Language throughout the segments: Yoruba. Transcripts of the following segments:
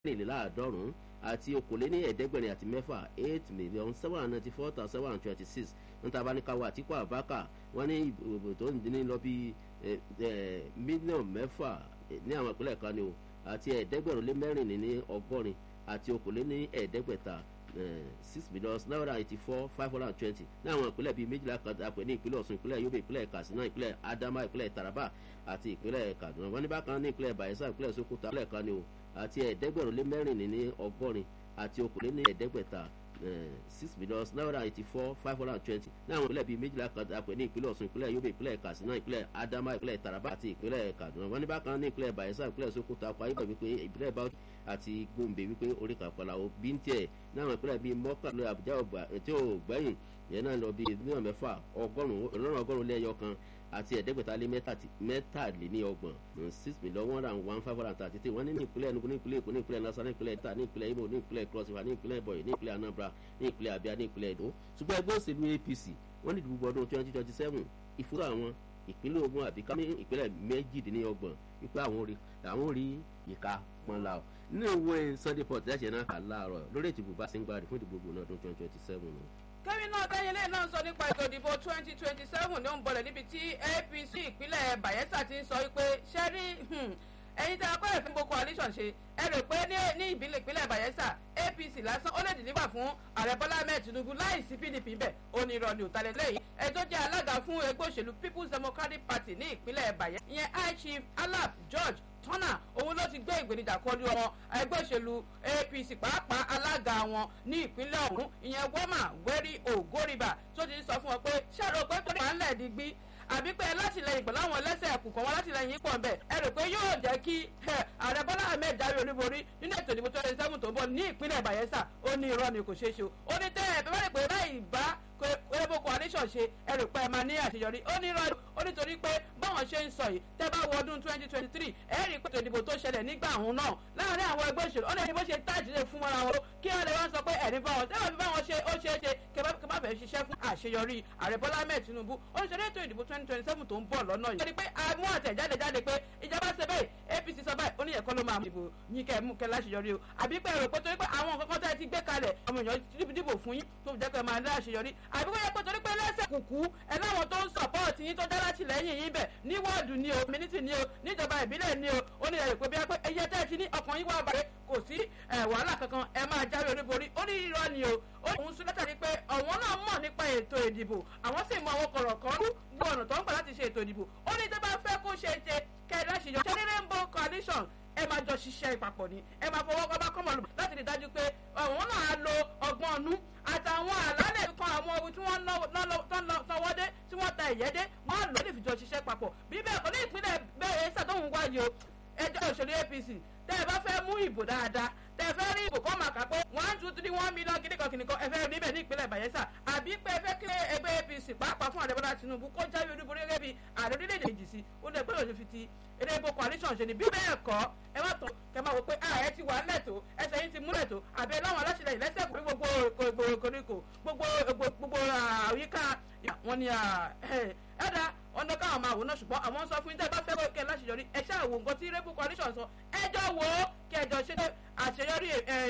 mẹ́rìnléláàádọ́rùn-ún àti okòóléní ẹ̀ẹ́dẹ́gbẹ̀rin àti mẹ́fà eight million seven hundred ninety four thousand seven hundred twenty six níta bá ní káwọ́ àtìkú àbákà wọ́n ní ìbò tó ń dín ní lọ bí mílíọ̀nù mẹ́fà ní àwọn ìpínlẹ̀ kan ni o àti ẹ̀ẹ́dẹ́gbẹ̀rún lé mẹ́rìnléní ní ọgọ́rin àti okòóléní ẹ̀ẹ́dẹ́gbẹ̀ta six million nine hundred eighty four five hundred and twenty ní àwọn ìpínlẹ̀ bíi méjìlá kan àpè ní ìpínlẹ̀ ọ̀sùn ìpínlẹ̀ yobe ìpínlẹ̀ katsina ìpínlẹ̀ adama ìpínlẹ̀ taraba àti ìpínlẹ̀ kaduna wọ́n ní bákan ní ìpínlẹ̀ bayelsa ìpínlẹ̀ sokoto ìpínlẹ̀ kan ni o àti ẹ̀ẹ́dẹ́gbẹ̀rún lé mẹ́rìnléní ọgọ́rin àti okòóléní ẹ̀ẹ́dẹ́gbẹ̀ta six million nine hundred eighty four five hundred and twenty ní àwọn ìpínlẹ̀ bíi méjìlá kan àpè ní ìpínlẹ̀ ọ̀sùn ìpínlẹ̀ yobe ìpínlẹ̀ katsina ìpínlẹ̀ adama ìpínlẹ̀ taraba àti ìpínlẹ̀ kaduna wọ́n ní bákan ní ìpínlẹ̀ bayelsa ìpínlẹ̀ sokoto akwa ibà wípé ìpínlẹ̀ bauchi àti gombe wípé orí kàpàlà ó bí ń tiẹ̀ ní àwọn ìpínlẹ̀ bíi mọ́kànlá àbújá tí ó gbẹ̀yìn yẹn náà lọ bíi mílíọ̀nù mẹ́fà ọgọ́rùn-ún ọlọ́run ọgọ́rùn-ún lẹ́yọ kan àti ẹ̀ẹ́dẹ́gbẹ̀ta lé mẹ́tàléní ọgbọ̀n six million one and one five hundred and thirty three wọ́n ní ní ìpínlẹ̀ enugu ní ìpínlẹ̀ èkó ní ìpínlẹ̀ nasa ní ìpínlẹ̀ ìta ní ìpínlẹ̀ imo ní ìpínlẹ̀ cross river ní ìpínlẹ̀ boy ní ìpínlẹ̀ anambra ní ìpínlẹ̀ abia ní ìpínlẹ̀ edo ṣùgbọ́n ẹgbẹ́ òṣèlú apc wọ́n ní ìdìbò ọdún twenty twenty seven ìfúró àwọn ìpínlẹ̀ ogun àbí ká ní ìpínlẹ̀ méjìdínlọ́gbọ̀n wípé àwọn rí ìka pọ́nla ọ̀ nínú ìwé sunday port ẹ̀ṣẹ̀ náà kà láàárọ̀ lórí ètùbù bá síngbarì fún ìdìbò gbòòrò ọdún twenty twenty seven kẹ́mi náà kẹ́yìnlẹ́ náà sọ nípa ètò ìdìbò twenty twenty seven ní òǹbọ̀lẹ̀ níbi tí apc ìpínlẹ̀ bayelsa ti ń sọ wípé ṣẹ́rí ẹ̀yin tí a kọ́ ẹ̀fín gbogbo coalition ṣe ẹ rò pé ní ìbílẹ̀ ìpínlẹ̀ bayelsa apc lásán ó lè dìníbà fún ààrẹ bọ́lá ahmed tinubu láì sí pdp bẹ́ẹ̀ ó ní irọ́ ni òtálẹ̀ lẹ́yìn ẹ tó jẹ́ alága fún ẹgbẹ́ òṣèlú people's democratic party ní ìpínlẹ̀ bayelsa ìyẹn high chief alap george tọ́nà òun ló ti gbé ìgbènijà kọlu ọmọ ẹgbẹ́ òṣèlú apc pàápàá alága wọn ní ìpínlẹ̀ ọ̀hún ìyẹn wọ́mà wẹ́rí ògórìbà tó ti sọ fún wọn pé ṣàrò pé tó wà ń lẹ̀ digbí àbí pé látìlẹyìn pẹ̀lú àwọn ẹlẹ́sẹ̀ ẹ̀kú kan wọn látìlẹyìn pọ̀ nbẹ̀ ẹ rò pé yóò jẹ́ kí ààrẹ bọ́lá ahmed jáwé olúborí nínú ètò ìdìbò twenty seven tó ń bọ̀ ní ìpínlẹ̀ bayelsa ó ní irọ́ ni kò ṣeé ṣe o ó ní tẹ́ ẹ̀ bẹ́ẹ̀ bá rẹ̀ pé láì bá ebo coalition ṣe ẹ rò pé ẹ máa ní àṣeyọrí ó ní irọ́ ó nítorí pé báwọn ṣe ń sọ yìí tẹ́ bá wọ ọdún twenty twenty three ẹ rí i pé ètò ìdìbò tó ṣẹlẹ̀ nígbà òun náà láàárín àwọn ẹgbẹ́ òṣèlú ó ní ẹni bó ṣe táàjìlẹ̀ fún wọn àwọn kí wọ́n lè wá sọ pé ẹ̀rí bá wọn tẹ́wọ́n fi bá wọn ṣe ó ṣeé ṣe kí bá fẹ́ ṣiṣẹ́ fún àṣeyọrí ààrẹ bọ́lá ahmed tinubu ó ní ṣe ètò ìdìbò twenty twenty seven tó ń bọ̀ lọ́nà yìí. ó ní pé àmú àtẹ̀jáde jáde pé ìjọba ṣe bẹ́ẹ̀ apc sọ báyìí ó ní ẹ̀kọ́ ló máa mú ìbò yín kẹ́ mú kẹ́ láṣeyọrí o àbí pé èrò pé torí pé àwọn nǹkan kan tẹ́ ti gbé kalẹ̀ ọmọ èèyàn dìbò fún yín tó jẹ́ pé máa ní àṣeyọrí àbí wọ́n yẹ pé torí pé lẹ́sẹ̀ kùkú ẹ láwọn tó ń sọ̀pọ̀tì yín tó dá láti lẹ́yìn yín bẹ̀ ní wọ́ọ̀dù ni o mínítì ni o níjọba ìbílẹ̀ ni o ó ní ẹ̀rọ pé bí wọ́n ẹyẹ tẹ́ ti ní ọkàn yín wá bàrẹ̀ kò sí wàhálà kankan ẹ máa jáwé olúborí ó ní irọ́ ni o ó ní òun sún látàrí pé àwọn náà mọ̀ nípa ètò ìdìbò àwọn sì mọ àwọn kọ̀rọ̀kan gbọ́ ọ̀nà tó ń gbà láti ṣe ètò ìdìbò ó ní tó bá fẹ́ kó ṣe ṣe kẹ́ẹ̀dá ṣe yọ ṣe rainbow coalition ẹ máa jọ ṣiṣẹ́ ìpapọ̀ ni ẹ máa fọwọ́ kọ́ bá kọ́mọ̀ lù láti rí dájú pé àwọn náà lo ọgbọ́n ọ̀nù àtàwọn àlálẹ̀ kan àwọn ohun tí wọ́n náwó dé tí wọ́n ta ìyẹ́ dé wọ́n lò lè fi jọ ṣiṣẹ́ papọ̀ bí bẹ́ẹ̀ kọ́ ní ìpínlẹ̀ bẹ́ẹ̀ ṣàtọ̀hún wáyé o ẹjọ́ òṣèlú apc tẹ́ ẹ bá fẹ́ mú ìbò dáadáa tẹ́ ẹ fẹ́ rí ìbò kọ́ máa kà pé one two three one million kìnìkan kìnìkan ẹ fẹ́ rí níbẹ̀ ní ìpínlẹ̀ bayelsa àbí pé ẹ fẹ́ kí ẹgbẹ́ apc pàápàá fún àdébọ́lá tinubu kó jáwé olúborí gẹ́gẹ́ bí ààrẹ orílẹ̀-èdè èjì sí ó lè gbọ́dọ̀ ṣe fi ti eré ibo coalition ṣe ni bí bẹ́ẹ̀ kọ́ ẹ má tán kẹ máa wò pé ààrẹ ti wà lẹ́tọ̀ ẹsẹ̀ yín ti múlẹ̀ tó àbí láwọn aláṣẹlẹ̀ lẹ́sẹ̀ kúrú gbogbo koríko gbogbo gbogbo àyíká wọn ni ẹ̀dá ọ̀nà káwọn máa wò náà ṣùgbọ́n àwọn sọ fún yín tẹ́ ẹ bá fẹ́ kẹ́ láṣeyọrí ẹ ṣáà wo nǹkan tí rẹ́bù coalition sọ ẹjọ́ wo kí ẹjọ́ ṣe àṣeyọrí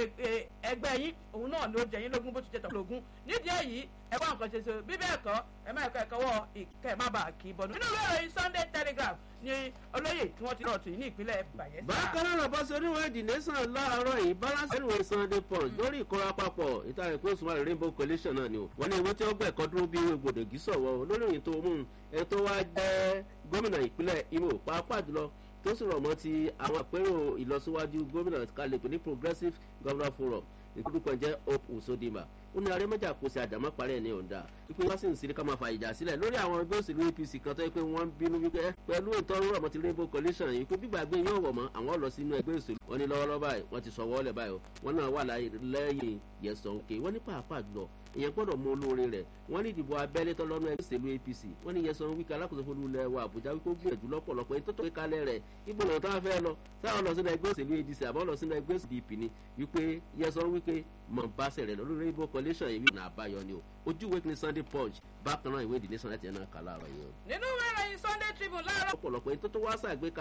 ẹgbẹ́ yín òun náà ló jẹ yín lógún bó ti jẹ tọ́ lógún nídìí èyí ẹ wá nǹkan ṣe so bí bẹ́ẹ̀ kọ́ ẹ má ẹ̀kọ́ ẹ̀kọ́ wọ ìkẹ́ má bàa kì í bọ̀nù. nínú ìwé ìròyìn sunday telegraph ni olóyè tí wọ́n ti rọ̀ tù ní ìpínlẹ̀ bayelsa. bákan náà bá ṣe oníwèé the nation láàárọ̀ yìí balance anyway sunday punch lórí ìkọ́ra papọ̀ ìtàrí pé oṣù márùn rainbow coalition náà ni o wọ́n ní ìwé tí ó gbẹ̀ kọ́ dúró bí ìwé gbòdògì sọ̀wọ́ lórí ìyìn tó mú ẹ tó wá jẹ́ gómìnà ìpínlẹ̀ imo pàápàá jùlọ tó sì rọ̀ mọ́ ti àwọn àpérò ìlọsíwájú gómìnà kalẹ̀ pé ní progressive governor forum ìkúdùkọ̀ jẹ́ hope usodima ó ní arẹ́mọ́jà kò sí àdàmọ́ parí ẹ̀ ní ọ̀dà wípé wọ́n sì ń sírí ká máa fa ìjà sílẹ̀ lórí àwọn ẹgbẹ́ òṣèlú apc kan tó yẹ pé wọ́n ń bínú wípé pẹ̀lú ìtọ́rọ̀ ọmọ ti rainbow coalition yìí pé gbígbàgbé yóò wọ̀ mọ́ àwọn lọ sínú ẹgbẹ́ òṣèlú wọn ní lọ́wọ́lọ́wọ́ báyìí wọ́n ti sọ wọ́ọ́lẹ̀ báyìí wọ́n náà wà lẹ́yìn yẹ̀sán òkè wọ́n ní pàápàá jùlọ ìyẹn gbọ́dọ̀ mú olóore rẹ̀ wọ́n ní ìdìbò abẹ́lé tọ́lọ́nù ẹgbẹ́ òṣèlú apc wọ́n ní yẹsan wíkẹ́ alákòóso fún ilẹ̀ wa àbújá wípé ó gbìyànjú lọ́pọ̀lọpọ̀ èyí tó tó kalẹ̀ rẹ̀ ibo lọ́nà táwọn fẹ́ lọ táwọn lọ sínú ẹgbẹ́ òṣèlú adc àbọ̀ lọ sínú ẹgbẹ́ òṣèlú dp ni wípé yẹsan wíkẹ́ mọ̀ bá sẹ̀rẹ̀ lọ lórí ibo coalition yìí nà àbáyọ ni o ojú ìwé kìíní sunday punch bákan náà ìwé ìdílé sunday tiẹ̀ náà kà láàárọ̀ yìí o. nínú ìwé ìròyìn sunday tribune láàárọ̀. ọ̀pọ̀lọpọ̀ èyí tó tó wá sàgbé